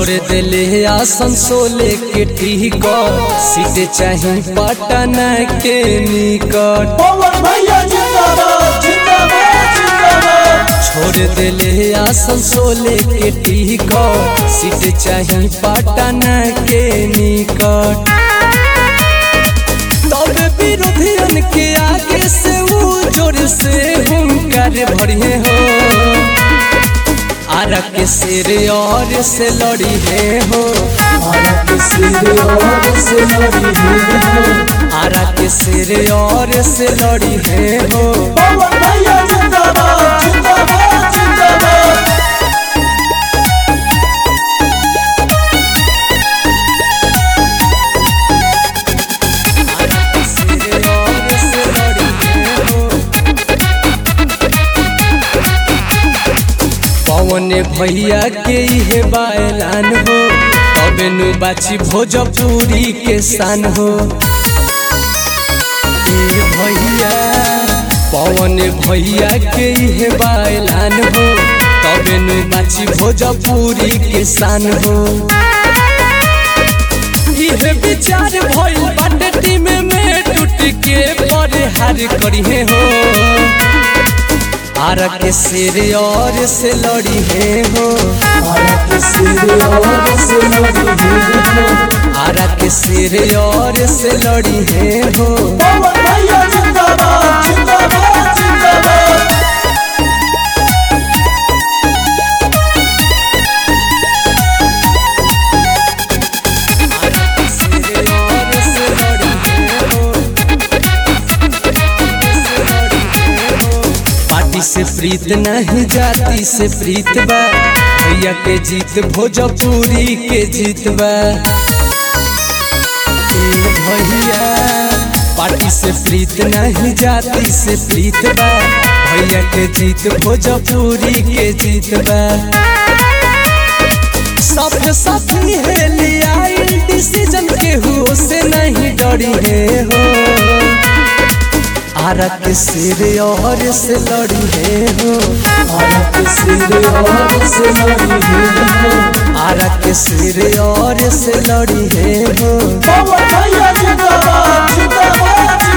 छोड़ दिले आसन सोले के टिकट सीट चाही पटना के निकट पवन भैया जिंदाबाद जिंदाबाद जिंदाबाद छोड़ दिले आसन सोले के टिकट सीट चाही पटना के निकट तब विरोधियन के आगे से वो जोर से हुंकार भरिए हो आरा के सिर और से लड़ी है हो भारत के सिर और से लड़ी है आरा के सिर और से लड़ी है हो पवन भैया जिंदाबाद जिंदाबाद जिंदाबाद आरा के सिर और से लड़ी है हो पवन भैया के इहे बायलान हो तबे नु बाची भोजपुरी के शान हो ए भैया पवन भैया के इहे बायलान हो तबे नु बाची भोजपुरी के शान हो इहे विचार भइल बाटे टीम में टूट के परिहार करिहे हो आरा के सिर और से लड़ी है हो भारत के सिर और से लड़ी है आरा के सिर और से लड़ी है हो पवन भैया जिंदाबाद जिंदाबाद जिंदाबाद आरा के सिर और से लड़ी है हो से लड़ी है हो। पार्टी से प्रीत नहीं जाति से प्रीत बा भैया के जीत भोजपुरी के जीत बा ए भैया पार्टी से प्रीत नहीं जाति से प्रीत बा भैया के जीत भोजपुरी के जीत बा सब साथी है लिया डिसीजन के हो से नहीं डरी है हो आरा के सिर और से लड़ी है हो भारत के सिर और से लड़ी है आरा के सिर और से लड़ी है हो पवन भैया जिंदाबाद जिंदाबाद